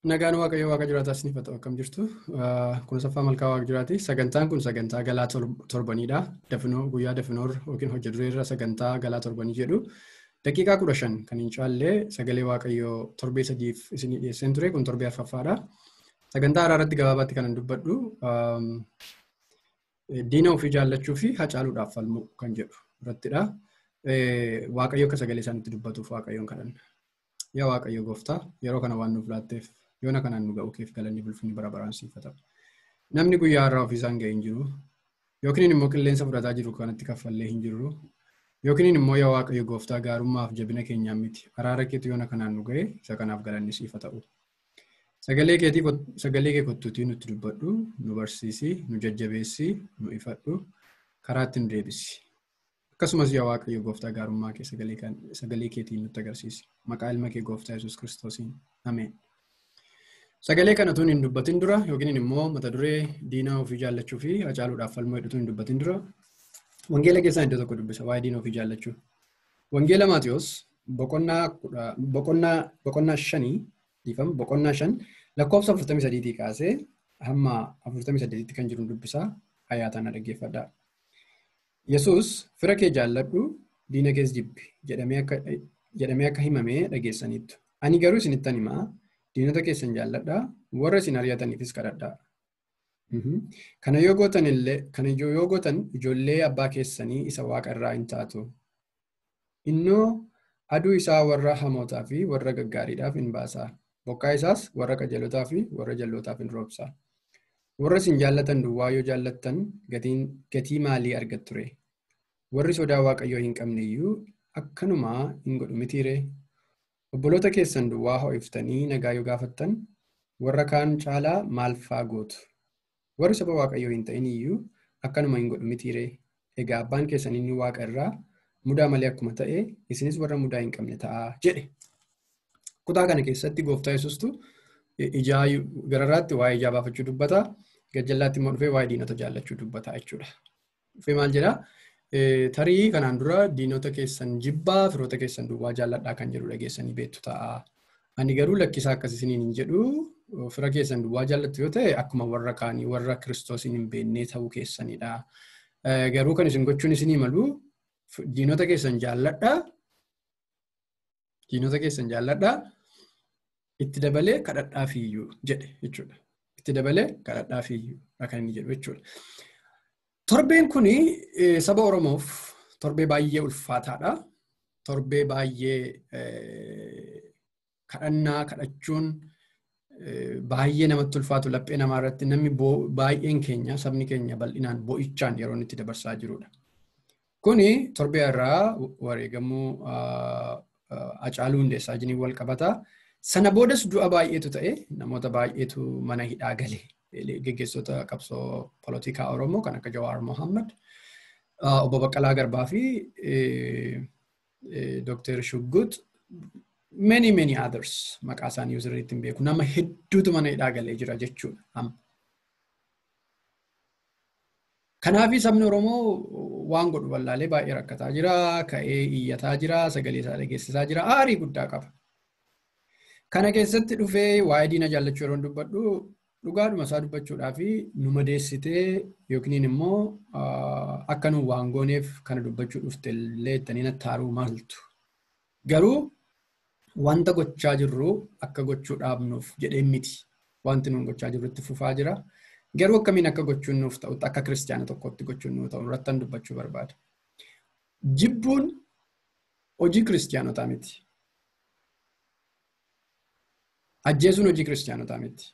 Nagaan Waaqayyoo Waaqa jiraataa isiniif haa ta'u akkam jirtu. Kun saffaa malkaa Waaqa jiraati. Sagantaan kun sagantaa galaa torbanidha. Dafinoo guyyaa dafinoo yookiin hojii dureerra sagantaa galaa torbanii jedhu. Daqiiqaa kudha shan kan hin caallee sagalee Waaqayyoo torbee sadiif isinii dhiyeesseen ture kun torbee arfaffaadha. Sagantaa haaraa irratti gabaabaatti kan dubbadhu diina ofii jaallachuu fi hacaaluudhaaf falmuu kan jedhu irrattidha. Waaqayyo akka sagalee isaaniitti dubbatuuf Waaqayyoon kadhanna. Yaa Waaqayyo gooftaa yeroo kana waan nuuf laatteef yoona kanaan nu ga'u keef galanni bulfinni bara baraan siifatamu. Namni guyyaa har'aa ofiisaan ga'e hin jiru. Yookiin immoo qilleensa fudhataa jiru kanatti kaffallee hin jirru. Yookiin immoo yaa Waaqayyo gooftaa gaarummaaf jabina keenyaan miti. Araara keetu yoona kanaan nu ga'e isa kanaaf galanni siifa ta'u. Sagalee kee kottuutii nutti dubbadhu, nu barsiisi, nu jajjabeessi, nu ifadhu, karaatti nu deebisi. Akkasumas yaa Waaqayyo gooftaa gaarummaa kee sagalee keetiin nutti agarsiisi. Maqaa ilma kee gooftaa Yesuus Kiristoosiin. Ameen. Sagalee kana tun hin dubbatin dura yookiin immoo mata duree diinaa ofii jaallachuu fi hacaaluudhaaf falmuu hedduutu hin dubbatin dura. Wangeela keessaa iddoo tokko dubbisa waa'ee diina ofii jaallachuu. Wangeela Maatiyos boqonnaa shanii dhiifama boqonnaa shan lakkoofsa afurtamii sadiitii kaasee hamma afurtamii saddeetitti kan jiru dubbisa hayyaataan dhaggeeffadha. Yesuus fira kee jaalladhu diina kees jibbi jedhamee akka himamee dhageessaniittu. Ani garuu isinittan himaa diinota keessan jaalladhaa warra isin ari'ataniifis kadhadhaa. Kana yoo gootan illee kana yoo gootan ijoollee abbaa keessanii isa waaqa irraa hin taatu. Innoo aduu isaa warra hamootaa fi warra gaggaariidhaaf hin baasaa. Bokkaa isaas warra qajeelotaa fi warra jallootaaf hin roobsaa. Warra isin jaallatan duwwaa yoo jaallattan gatii maalii argattu ree? Warri sodaa waaqayyoo hin qabne iyyuu akkanumaa hin godhu mitiiree? Obboloota keessan duwwaa ho'iftanii nagaa yoo gaafattan warra kaan caalaa maal faa gootu? Warri saba waaqayyoo hin ta'in iyyuu akkanuma hin godhu mitiiree? Egaa abbaan keessan inni waaqa irraa mudaa malee akkuma ta'e isinis warra mudaa hin qabne ta'aa jedhe. Kutaa kana keessatti gooftaa yesuustu ijaa gararraatti waa'ee ijaa baafachuu dubbata. Gajjallaatti immoo dhufee waa'ee diinota jaallachuu dubbata jechuudha. Dhufee maal jedhaa? Tarii kanaan dura diinota keessan jibbaa firoota keessan duwwaa jaalladhaa kan jedhu dhageessanii beektu ta'a. Ani garuu lakkisaa akkas isiniin hin jedhu fira keessan duwwaa jaallattu yoo ta'e akkuma warra kaanii warra kiristoosiin hin beennee ta'uu keessanidha. Garuu kan isin gochuun isinii malu diinota keessan jaalladhaa. Diinota keessan jaalladhaa. Itti dabalee kadhadhaa fiiyyuu jedhe jechuudha. Itti dabalee kadhadhaa fiiyyuu kan inni jedhu jechuudha. Torbeen kun saba Oromoof torbee baay'ee ulfaataadha. Torbee baay'ee kadhannaa kadhachuun baay'ee namatti ulfaatu laphee namaa irratti namni baay'een keenya sabni keenya bal'inaan bo'ichaan yeroo itti dabarsaa jirudha. Kuni torbee irraa wareegamuu Hacaaluu Hundeessaa wajjin wal qabata. Sana boodas du'a baay'eetu ta'e namoota baay'eetu mana hidhaa gale. Geggeessota qabsoo polotikaa Oromoo kan akka Jawaar Mohammad, Obbo Baqqalaa Garbaa fi Dr. Shuggut many many others maqaa isaanii sirriitti hin beeku. Nama hedduutu mana hidhaa galee jira jechuudha. Kanaafi sabni Oromoo waan godhu wallaalee baay'ee rakkataa jira, ka'ee iyyataa jira, sagalee isaa dhageessisaa jira, aarii guddaa qaba. Kana keessatti dhufee waa'ee diina jaallachuu yeroo dubbadhu dhugaadhuma isaa dubbachuudhaa fi nu madeessitee yookiin immoo akka nu waan gooneef kana dubbachuu dhufte illee ittanii nattaaruu maaltu. Garuu wanta gochaa jirru akka gochuu dhaabnuuf jedhee miti. Wanti nuun gochaa jirru itti fufaa jira. Garuu akkamiin akka gochuun nuuf ta'utti akka kiristaana tokkotti gochuun nuuf ta'u irratti dubbachuu barbaada. Jibbuun hojii kiristaanotaa miti. Ajjeesuun hojii kiristaanotaa miti.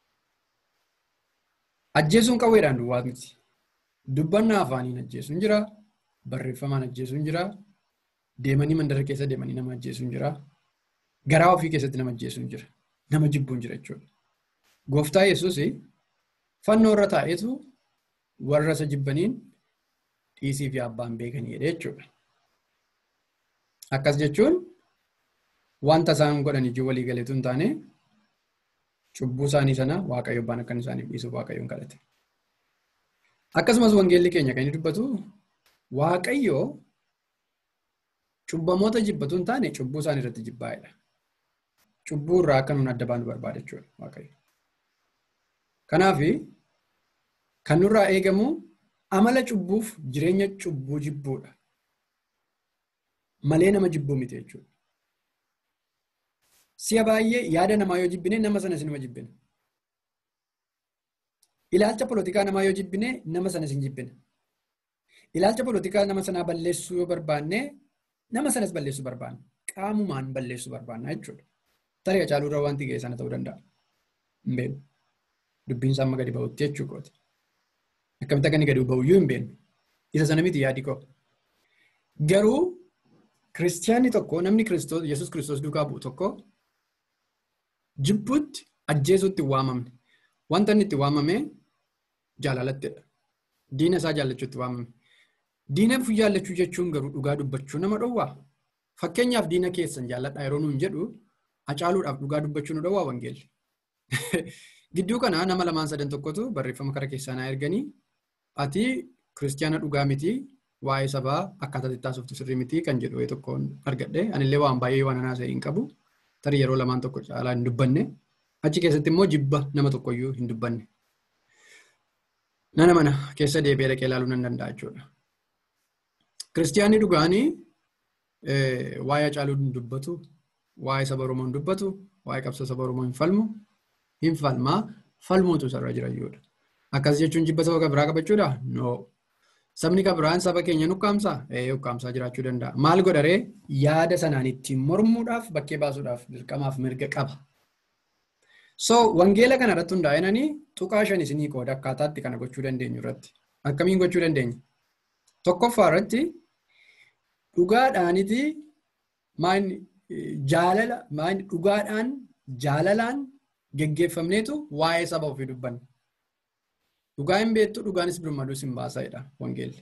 Ajjeesuun qawweedhaan duwwaa miti. Dubbannaa afaaniin ajjeesuun jira. Barreeffamaan ajjeesuun jira. Deemanii mandara keessa deemanii nama ajjeesuun jira. Garaa ofii keessatti nama ajjeesuun jira. Nama jibbuun jira jechuudha. Gooftaa Yesuus fannoo irra taa'eetu warra isa jibbaniin dhiisii fi abbaan beekanii jedhe jechuudha. Akkas jechuun wanta isaan godhan ijji walii galeetu hin taane cubbuu isaanii sana waaqayyo abbaan akka isaaniif dhiisuuf waaqayyoon kadhate. Akkasumas wangeelli keenya kan inni dubbatu waaqayyo cubbamoota jibbatu hin taane cubbuu isaanii irratti jibbaa'edha. cubbuu irraa akka nuun adda baanu barbaada jechuudha waaqayyo. Kanaaf kan nurraa eegamu amala cubbuuf jireenya cubbuu jibbuudha. Malee nama jibbuu miti jechuudha. Si'a baay'ee yaada namaa yoo jibbine nama sanas nima jibbina. Ilaalcha polotikaa namaa yoo jibbine nama sanas hin jibbina. Ilaalcha polotikaa nama sanaa balleessuu yoo barbaanne nama sanas balleessuu barbaanna. Qaamumaan balleessuu barbaanna jechuudha. Tarii Hacaaluu irraa wanti ga'e sana ta'uu danda'a. Hin beeknu. Dubbiin isaa amma gadi ba'utti jechuu kooti. Akkamitti akka inni gadi ba'uyyuu hin beeknu. Isa sana miti yaadi koo. Garuu kiristiyaanni tokko namni kiristoos Yesuus kiristoos duukaa bu'u tokko jibbuutti ajjeesuutti hin waamamne. Wanta inni itti waamame jaalalattidha. Diina isaa jaallachuutti waamame. Diina jaallachuu jechuun garuu dhugaa dubbachuu nama dhowwaa. Fakkeenyaaf diina keessan jaalladhaa yeroo nuun jedhu hacaaluudhaaf dhugaa dubbachuu nu dhowwaa wangeelli. Gidduu kana nama lamaan sadan tokkotu barreeffama kara keessaa naa erganii ati kiristiyaana dhugaa miti waa'ee sabaa akkaataa itti sirrii miti kan jedhu tokkoon argadhe anillee waan baay'ee waan anaasa'e hin qabu tarii yeroo lamaan tokko caalaa hin dubbanne achi keessatti immoo jibba nama tokkoyyuu hin dubbanne. Nana mana keessa deebi'ee dhaqee ilaaluu nan danda'a jechuudha. Kiristiyaanni dhugaanii waa'ee Hacaaluu hin dubbatu, waa'ee saba Oromoo hin dubbatu, waa'ee qabsoo saba Oromoo hin falmu, hin falmaa, falmuutu sarara jira jechuudha. Akkas jechuun jibba saba biraa qabachuudha? No. Sabni biraan saba keenya nukkaamsaa? Ee nukkaamsaa jiraachuu danda'a. Maal godharee yaada sanaan ittiin mormuudhaaf bakkee baasuudhaaf dirqamaaf mirga qaba. So wangeela kana irratti hundaa'inanii tuqaa shan isinii qooda akkaataatti kana gochuu dandeenyu irratti. Akkamiin gochuu dandeenya? Tokkoffaa irratti dhugaadhaaniti maan jaalala maan dhugaadhaan jaalalaan geggeeffamneetu waa'ee saba ofii dubbanna. Dhugaa hin beektu dhugaanis birmaduus hin baasaidha wangeelli.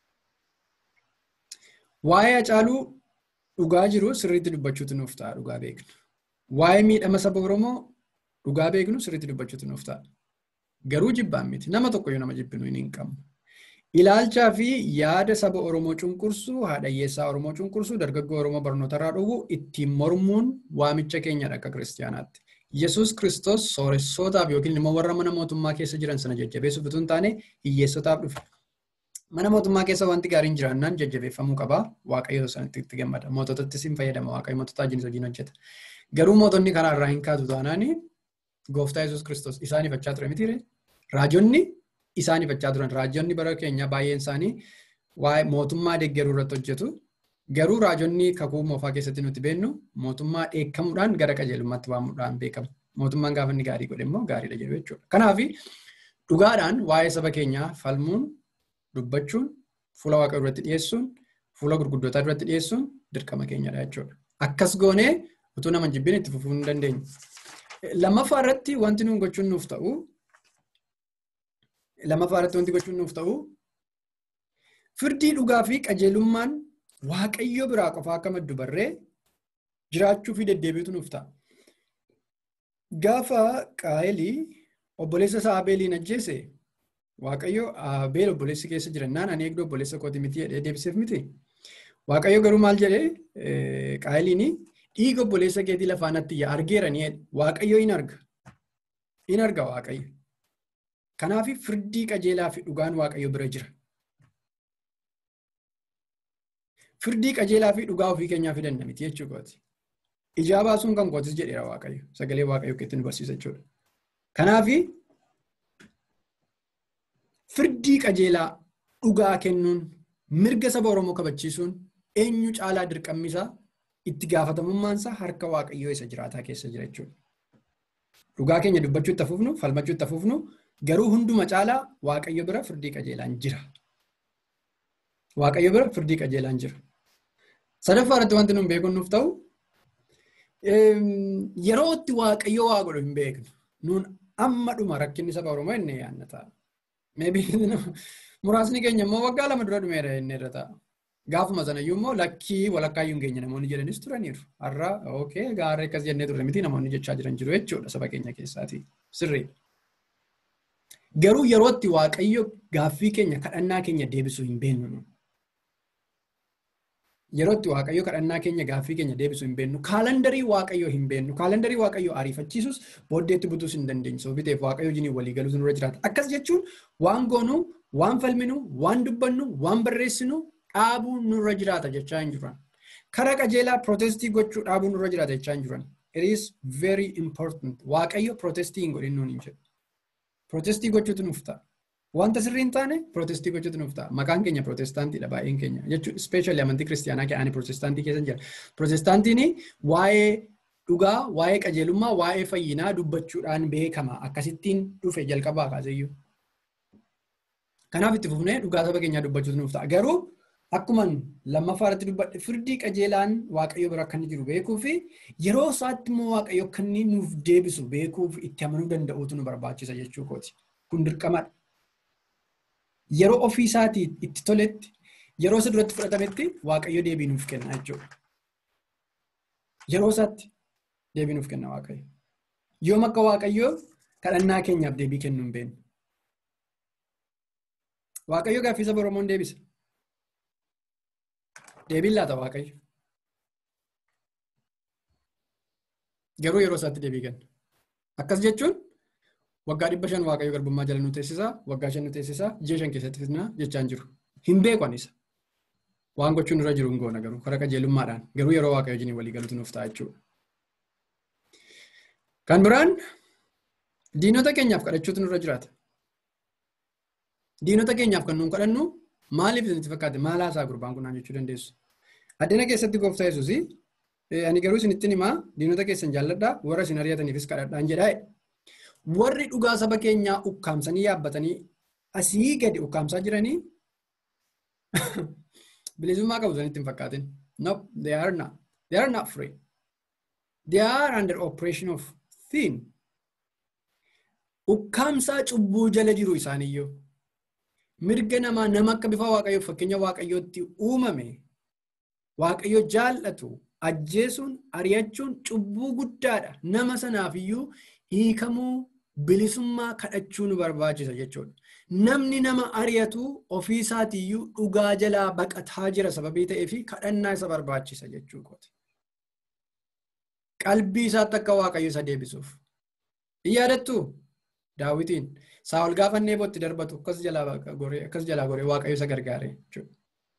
Waa'ee Hacaaluu dhugaa jiru sirriitti dubbachuutu nuuf ta'a dhugaa beeknu. Waa'ee miidhama saba Oromoo dhugaa beeknu sirriitti dubbachuutu nuuf ta'a. Garuu jibbaan miti. Nama tokkoyyuu nama jibbinu hin qabnu. Ilaalchaa fi yaada saba Oromoo cunqursuu, haadha hiyyeessaa Oromoo cunqursuu, dargaggoo Oromoo barnootarraa dhowwu ittiin mormuun waamicha keenyadha akka kiristiyaanaatti. Yesuus Kiristoos sooressootaaf yookiin immoo warra mana mootummaa keessa jiran sana jajjabeessuuf utuu hin taane hiyyeessotaaf dhufe. Mana mootummaa keessa wanti gaariin jiraannaan jajjabeeffamuu qaba. Waaqayyo sanatti itti gammada. Moototattis hin fayyadama. Waaqayyo mootota wajjin hojiin hojjeta. Garuu mootonni karaa irraa hin kaatu taanaan gooftaa Yesuus Kiristoos isaan ifachaa ture mitiire. Raajonni isaan ifachaa turan. Raajonni bara keenya baay'een isaanii waa'ee mootummaa deeggaruu irratti hojjetu. Garuu raajonni kakuu moofaa keessatti nuti beennu mootummaa dheekkamuudhaan gara qajeelummaatti waamuudhaan beekamu. Mootummaan gaafa inni gaarii godhe immoo gaariidha jedhu jechuudha. Kanaaf dhugaadhaan waa'ee saba keenyaa falmuun dubbachuun fuula waaqa duratti dhiyeessuun fuula gurguddootaa duratti dhiyeessuun dirqama keenyadha jechuudha. Akkas goonee utuu nama jibbiin itti fufuu hin dandeenyu. Lammaffaa irratti wanti nuun gochuun nuuf ta'u lammaffaa irratti wanti gochuun nuuf ta'u firdii dhugaa fi qajeelummaan waaqayyo biraa qofaa akka maddu barree jiraachuu fi deddeebiitu nuuf ta'a. Gaafa qaayilii obboleessa isaa Abeeliin ajjeese waaqayyo Abeel obboleessi keessa jirannaan ani eegduu obboleessa kooti miti jedhee deebiseef miti. Waaqayyo garuu maal jedhee qaayiliin dhiiga obboleessa keetii lafaa natti yaa argeera ni waaqayyo in arga. In arga waaqayyo. Kanaaf firdii qajeelaa fi dhugaan waaqayyo bira jira. Firdii qajeelaa fi dhugaa ofii keenyaa fi dandamiti jechuu kooti. Ijaa baasuun kan kootis jedheera waaqayyo. Sagalee waaqayyo keetti nu barsiisa jechuudha. Kanaaf firdii qajeelaa dhugaa kennuun mirga saba Oromoo kabachiisuun eenyu caalaa dirqammisaa itti gaafatamummaansaa harka waaqayyoo isa jiraataa keessa jira jechuudha. Dhugaa keenya dubbachuu itti fufnu, falmachuu itti fufnu, garuu hunduma caalaa waaqayyo bira firdii qajeelaan jira. Waaqayyo bira firdii qajeelaan jira. Sadaffaa irratti wanti nuun beekuun nuuf ta'u yeroo itti waaqayyo waa godhu hin beeknu. Nuun amma dhuma rakkinni saba Oromoo inni yaadna ta'a. Muraasni keenya immoo waggaa lama dura dhumeera inni irra ta'a. Gaafuma sanayyuu immoo lakkii walakkaayyuu hin geenye namoonni jedhanis turaniiru. Har'a ookee gaarree akkas jennee turre miti namoonni jechaa jiran jiru jechuudha saba keenya keessaati. Sirriidha. Garuu yeroo itti waaqayyo gaaffii keenya kadhannaa keenya deebisuu hin beeknu. yeroo itti waaqayyo kadhannaa keenya gaaffii keenya deebisu hin beennu kaalandarii waaqayyo hin beennu kaalandarii waaqayyo ariifachiisus booddeetti butuus hin dandeenyu sababii ta'eef waaqayyo wajjin walii galuutu nurra jiraata akkas jechuun waan goonu waan falminu waan dubbannu waan barreessinu dhaabuu nurra jiraata jechaa hin jiran karaa qajeelaa pirootestii gochuu dhaabuu nurra jiraata jechaa hin jiran it is very important waaqayyo pirootestii hin godhin nuun hin jedhu pirootestii gochuutu nuuf ta'a. Wanta sirrii hin taane pirootestii gochuutu nuuf ta'a. Maqaan keenya pirootestaantiidha baay'een keenya. Jechuun ispeeshaalii amantii kiristiyaanaa ka'anii pirootestaantii keessa jira. Pirootestaantiin waa'ee dhugaa, waa'ee qajeelummaa, waa'ee fayyinaa dubbachuudhaan beekama. Akkasittiin dhufe jalqabaa kaaseyyuu. Kanaaf itti fufnee dhugaa saba keenyaa dubbachuutu nuuf ta'a. Garuu akkuma lammaffaa irratti dubbadhe firdii qajeelaan waaqayyo bira akka inni jiru beekuu fi yeroo isaatti immoo waaqayyo akka inni nuuf deebisu beekuuf itti amanuu danda'uutu nu barbaachisa jechuu kooti. Kun dirqamadha. yeroo ofii isaatii itti toletti yeroo isa duratti fudhatametti waaqayyo deebii nuuf kenna jechuudha. Yeroo isaatti deebii nuuf kenna waaqayyo. Yoom akka waaqayyoo kadhannaa keenyaaf deebii kennuu hin beeknu. Waaqayyo gaaffii saba Oromoon deebisa. Deebiin laata waaqayyo. Garuu yeroo isaatti deebii kenna. Akkas jechuun waggaa dhibba shan waaqayyo garbummaa jala nu teessisaa waggaa shan nu teessisaa ji'a shan keessatti fitnaa jechaan jiru hin beekan isa waan gochuun irra jiru hin goona garuu karaa qajeelummaadhaan garuu yeroo waaqayyo wajjin walii galuutu nuuf ta'a jechuudha. Kan biraan diinota keenyaaf kadhachuutu nurra jiraata. Diinota keenyaaf kan nuun kadhannu maaliif isinitti fakkaate maal haasaa gurbaan kunaan jechuu dandeessu. Addina keessatti gooftaa yesuus ani garuu isinittiin himaa diinota keessan jaalladhaa warra isin ari'ataniifis kadhadhaan jedhaa warri dhugaa saba keenyaa ukkaamsanii yaabbatanii asii gadi ukkaamsaa jiranii bilisummaa qabu sanitti hin fakkaatin. No, they are not. They are not free. They are under operation of sin. Ukkaamsaa cubbuu jala jiru isaaniyyuu. Mirga namaa nama akka bifa waaqayyoo fakkeenya waaqayyootti uumame waaqayyo jaallatu ajjeesuun ari'achuun cubbuu guddaadha. Nama sanaafiyyuu hiikamuu bilisummaa kadhachuu nu barbaachisa jechuudha. Namni nama ari'atu ofii isaatiiyyuu dhugaa jalaa baqataa jira sababii ta'eef kadhannaa isa barbaachisa jechuu kooti. Qalbii isaatti akka waaqayyo isa deebisuuf. Hin yaadattu daawwitiin saawol gaafannee bootti darbatu akkas jalaa goree waaqayyo isa gargaare jechuudha.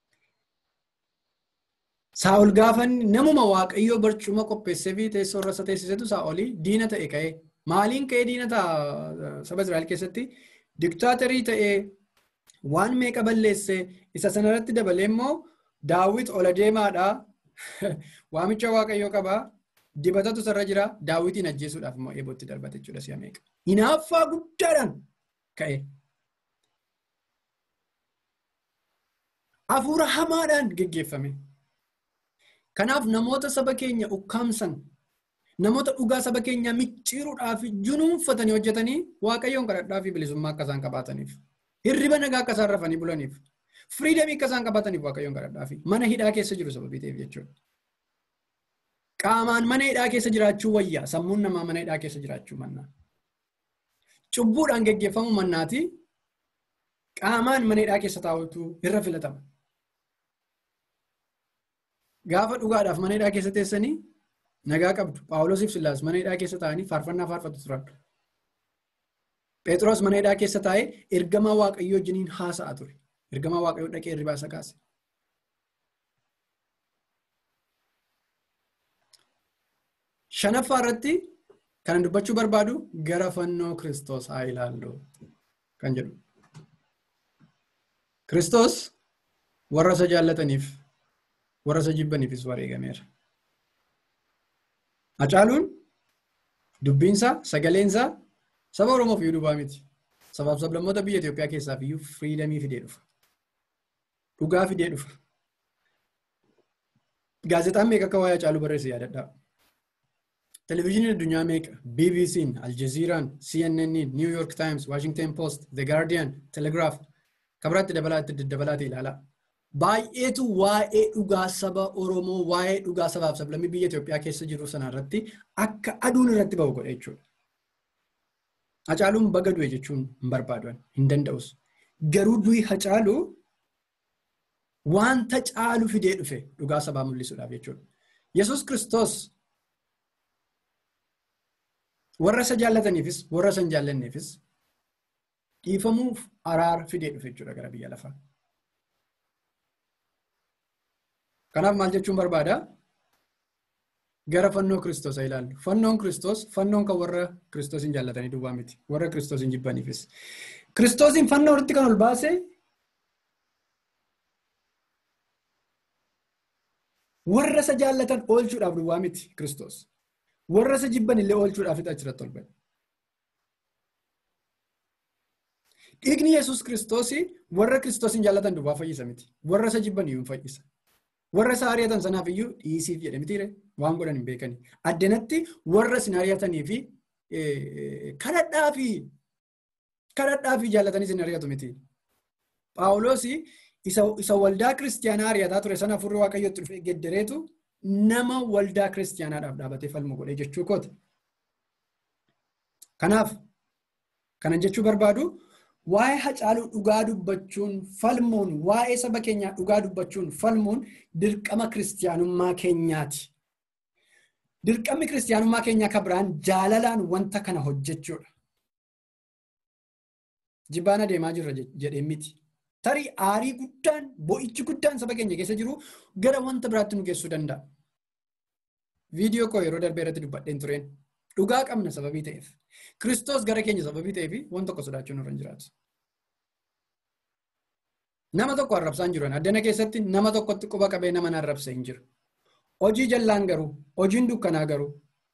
Saa'ol gaafanni namuma waaqayyoo barcuma qopheessee fi teessoo irra isa teessisetu saa'olii diina ta'e ka'ee maaliin ka'ee diina ta'a saba Israa'el keessatti diktaatarii ta'ee waan meeqa balleessee isa sanarratti dabalee immoo daawwit ola deemaadhaa waamicha waaqayyoo qabaa dibatatu sarara jira daawwitiin ajjeesuudhaaf immoo eebootti darbate jechuudha si'a meeqa. Hinaaffaa guddaadhaan ka'e. Hafuura hamaadhaan geggeeffame. Kanaaf namoota saba keenya ukkaamsan namoota dhugaa saba keenyaa micciiruudhaaf junuunfatanii hojjetanii waaqayyoon kadhadhaa fi bilisummaa akka isaan qabaataniif hirriba nagaa akka isaan rafanii bulaniif firiidamii akka isaan qabaataniif waaqayyoon kadhadhaa fi mana hidhaa keessa jiru sababii ta'eef jechuudha. Qaamaan mana hidhaa keessa jiraachuu wayyaa sammuun namaa mana hidhaa keessa jiraachuu mannaa. Cubbuudhaan geggeeffamu mannaati qaamaan mana hidhaa keessa taa'utu irra filatama. Gaafa dhugaadhaaf mana hidhaa keessa teessanii nagaa qabdu. Paawuloosiif Sillaas mana hidhaa keessa taa'anii faarfannaa faarfatu turan. Phexros mana hidhaa keessa taa'ee ergamaa waaqayyoo wajjiniin haasa'a ture. Ergamaa waaqayyoo dhaqee hirribaa isa kaase. Shanaffaa irratti kan dubbachuu barbaadu gara fannoo Kiristoos haa ilaallu kan jedhu. Kiristoos warra isa jaallataniif warra isa jibbaniifis wareegameera. Hacaaluun dubbiinsaa sagaleensaa saba Oromoof iyyuu dhubaa miti. Sabaaf sablammoota biyya Itoophiyaa keessaaf iyyuu firiidamii fidee dhufa. Dhugaa fidee dhufa. Gaazexaan meeqa akka waa'ee Hacaaluu barreesse yaadadhaa. Televezyiiniin addunyaa meeqa? BBC'n, Aljazeeraan, CNN'n, New York Times, Washington Post, The Guardian, Telegraph kabiraatti dabalaatti daddabalaatti ilaalaa. Baay'eetu waa'ee dhugaa saba Oromoo, waa'ee dhugaa sabaaf sablammii biyya Itoophiyaa keessa jiru sanarratti akka aduun irratti bahu godha jechuudha. Hacaaluun baga du'e jechuun hin barbaadan, hin danda'us. Garuu du'i Hacaaluu wanta caalu fidee dhufe dhugaa sabaa mul'isuudhaaf jechuudha. Yesuus Kiristoos warra isa jaallataniifis warra isa hin jaallanneefis dhiifamuuf araara fidee dhufe jechuudha gara biyya lafaa. Kanaaf maal jechuun barbaada? Gara fannoo Kiristoos ilaallu. Fannoon Kiristoos fannoon kan warra Kiristoos hin jaallatanii duwwaa miti. Warra Kiristoos hin jibbaniifis. Kiristoosiin fannoo irratti kan ol baase warra isa jaallatan oolchuudhaaf duwwaa miti Kiristoos. Warra isa jibban illee oolchuudhaaf achirratti ol ba'e. Dhiigni Yesuus Kiristoos warra Kiristoos hin jaallatan duwwaa fayyisa miti. Warra isa jibban iyyuu fayyisa. Warra isa ari'atan sanaaf iyyuu dhiisiif jedhe mitiire waan godhan hin beekani. Addanatti warra isin ari'atanii fi kadhadhaa fi kadhadhaa fi jaallatanii isin ari'atu miti. Paawuloos isa waldaa kiristiyaanaa ari'ataa ture sana furrii waaqayyootti dhufee geddereetu nama waldaa kiristiyaanaadhaaf dhaabatee falmu godhe jechuu kooti. Kanaaf kanan jechuu barbaadu waa'ee hacaaluu dhugaa dubbachuun falmuun waa'ee saba keenyaa dhugaa dubbachuun falmuun dirqama kiristiyaanummaa keenyaati. Dirqamni kiristiyaanummaa keenyaa kan biraan jaalalaan wanta kana hojjechuudha. Jibbaan adeemaa jirra jedhee miti. Tarii aarii guddaan bo'ichi guddaan saba keenya keessa jiru gara wanta biraatti nu geessuu danda'a. Viidiyoo koo yeroo darbee irratti dubbadheen tureen dhugaa qabna sababii ta'eef. Kiristoos gara keenya sababii ta'eef waan tokko sodaachuun irra hin jiraatu. Nama tokko arrabsaa hin jiru. Addana keessatti nama tokkotti quba qabee nama arrabsa hin jiru. Hojii jallaan garuu, hojiin dukkanaa garuu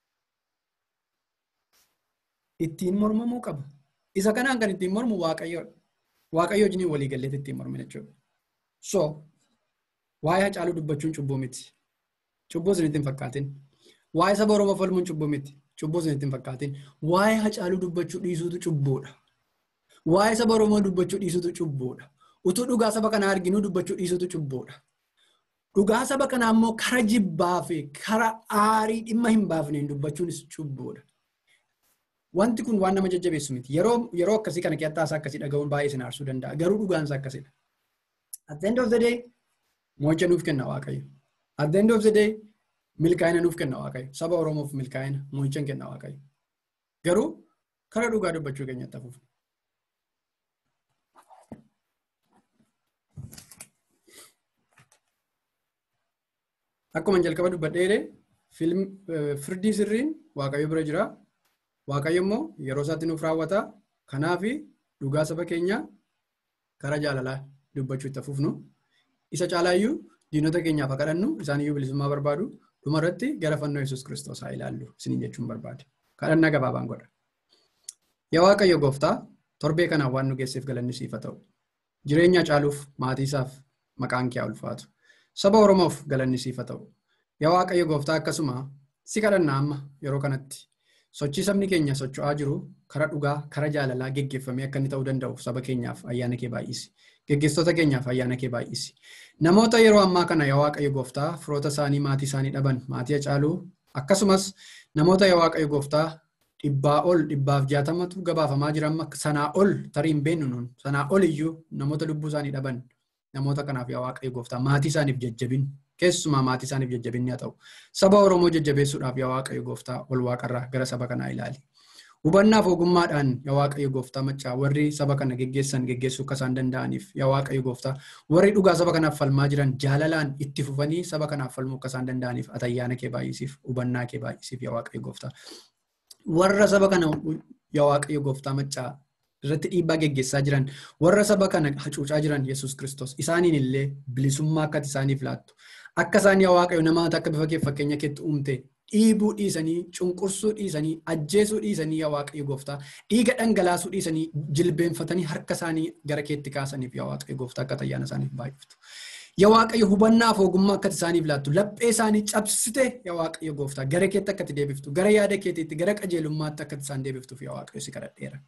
ittiin mormamuu qaba. Isa kanaan kan ittiin mormu waaqayyoodha. Waaqayyo wajjin walii galleetti ittiin mormina jechuudha. So, waa'ee hacaaluu dubbachuun cubbuu miti. Cubbuu isin ittiin fakkaatin. Waa'ee saba Oromoo falmuun cubbuu miti. Cubbuu isin ittiin fakkaatin. Waa'ee hacaaluu dubbachuu dhiisuutu cubbuudha. Waa'ee saba Oromoo dubbachuu dhiisuutu cubbuudha. Utuu dhugaa saba kanaa arginuu dubbachuu dhiisuutu cubbuudha. Dhugaa saba kanaa immoo kara jibbaa fi kara aarii dhimma hin baafneen dubbachuunis cubbuudha. Wanti kun waan nama jajjabeessu miti. Yeroo akkasii kana keessaa akkasii dhaga'uun baay'ee isin aarsuu danda'a. Garuu dhugaansa akkasidha. At the end of the day, mo'icha nuuf kenna Waaqayyo. At the end of the day, milkaa'ina nuuf kenna Waaqayyo. Saba Oromoof milkaa'ina mo'icha kenna Waaqayyo. Garuu kara dhugaa dubbachuu keenyatti hafuuf. Akkuma jalqaba dubbadheere firdii sirriin Waaqayyo bira jira. Waaqayyo immoo yeroo isaatti nuuf raawwata. Kanaaf dhugaa saba keenyaa karaa jaalalaa dubbachuu itti fufnu. Isa caalaayyuu diinota keenyaaf haa kadhannu isaaniyyuu bilisummaa barbaadu. Dhumarratti gara fannoo Yesuus Kiristoos haa ilaallu isiniin jechuun barbaade. Kadhannaa gabaabaan godha. Yaa Waaqayyo gooftaa torbee kanaan waan nu geesseef galanni siif haa ta'u. Jireenya caaluuf maatiisaaf maqaan kee haa ulfaatu. Saba Oromoof galanni siif haa ta'u. Yaa Waaqayyo gooftaa akkasuma si kadhannaa amma yeroo kanatti sochii sabni keenya socho'aa jiru karaa dhugaa karaa jaalalaa geggeeffamee akka inni ta'uu danda'u saba keenyaaf ayyaana kee baay'isi. Geggeessitoota keenyaaf ayyaana kee baay'isi. Namoota yeroo ammaa kana yaa Waaqayyo gooftaa firoota isaanii maatii isaanii dhaban maatii Hacaaluu akkasumas namoota yaa Waaqayyo gooftaa dhibbaa ol dhibbaaf jaatamatu gabaafamaa jiran sanaa ol tarii hin beennu nuun sanaa ol iyyuu namoota lubbuu isaanii dhaban namoota kanaaf yaa Waaqayyo gooftaa maatii isaaniif jajjabin keessumaa maatii isaaniif jajjabinni haa ta'u. Saba Oromoo jajjabeessuudhaaf yaa Waaqayyo gooftaa ol waaqarraa gara saba kanaa ilaali. Hubannaaf ogummaadhaan yaa Waaqayyo gooftaa maccaa warri saba kana geggeessan geggeessuu akka isaan danda'aniif yaa Waaqayyo gooftaa warri dhugaa saba kanaaf falmaa jiran jaalalaan itti fufanii saba kanaaf falmuu akka isaan danda'aniif atayyaana kee baay'isiif hubannaa kee baay'isiif yaa Waaqayyo gooftaa. Warra saba kana yaa Waaqayyo gooftaa maccaa irratti dhiibbaa geggeessaa jiran warra saba kana hacuucaa jiran Yesuus Kiristoos isaaniin illee bilisummaa akka isaaniif laattu akka isaan yaa Waaqayyo namoota akka bifa kee fakkeenya keetti uumte dhiibuu dhiisanii cunqursuu dhiisanii ajjeesuu dhiisanii yaa Waaqayyo gooftaa dhiiga dhangalaasuu dhiisanii jilbeenfatanii harka isaanii gara keetti kaasaniif yaa Waaqayyo gooftaa akka ayyaana isaaniif baay'iftu. Yaa Waaqayyo hubannaaf ogummaa akka isaaniif laattu laphee isaanii cabsite yaa Waaqayyo gooftaa gara keetti akka deebiftu gara yaada keetiitti gara qajeelummaatti akka isaan deebiftuuf yaa Waaqayyo si kadhadheera.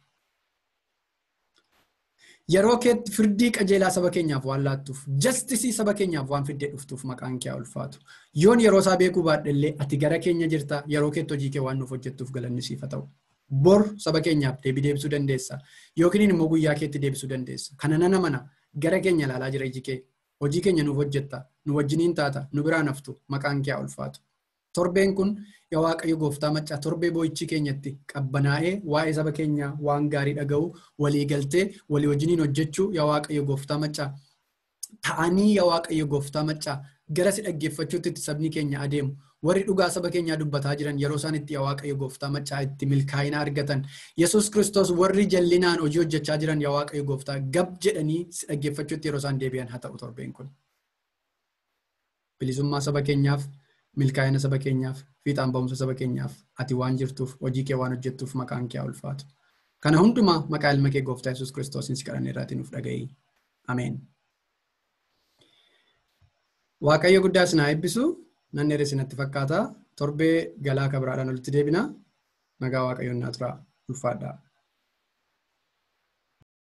Yeroo keetti firdii qajeelaa saba keenyaaf waan laattuuf jastisii saba keenyaaf waan fiddee dhuftuuf maqaan kee ulfaatu. Yoon yeroo isaa beekuu baadhellee ati gara keenya jirta yeroo keetti hojii kee waan nuuf hojjettuuf galanni siif haa ta'u. Bor saba keenyaaf deebii deebisuu dandeessa yookiin immoo guyyaa keetti deebisuu dandeessa. Kana nana mana gara keenya ilaalaa jira iji kee hojii keenya nuuf hojjetta nu wajjiniin taata nu biraan haftu maqaan kee ulfaatu. Torbeen kun yaa waaqayyo gooftaa maccaa torbee boo'ichi keenyatti qabbanaa'ee waa'ee saba keenyaa waan gaarii dhaga'u walii galtee walii wajjiniin hojjechuu yaa waaqayyo gooftaa maccaa ta'anii yaa waaqayyo gooftaa maccaa gara si dhaggeeffachuutti sabni keenya adeemu warri dhugaa saba keenyaa dubbataa jiran yeroo isaan itti yaa waaqayyo gooftaa maccaa itti milkaa'ina argatan yesus kiristoos warri jallinaan hojii hojjechaa jiran yaa waaqayyo gooftaa gab jedhanii si dhaggeeffachuutti yeroo isaan deebi'an haa ta'u torbeen kun. Bilisummaa saba keenyaaf milkaa'ina saba keenyaaf fiixaan ba'umsa saba keenyaaf ati waan jirtuuf hojii kee waan hojjettuuf maqaan kee ulfaatu. Kana hundumaa maqaa ilma kee gooftaa yesus kiristoosiin si kadhanne irraatii nuuf dhaga'i. Ameen. Waaqayyo guddaa isin haa eebbisu. Nan dheeressi natti fakkaata. Torbee galaa kabiraadhaan walitti deebina. Nagaa waaqayyoon naa tura. Ulfaadhaa.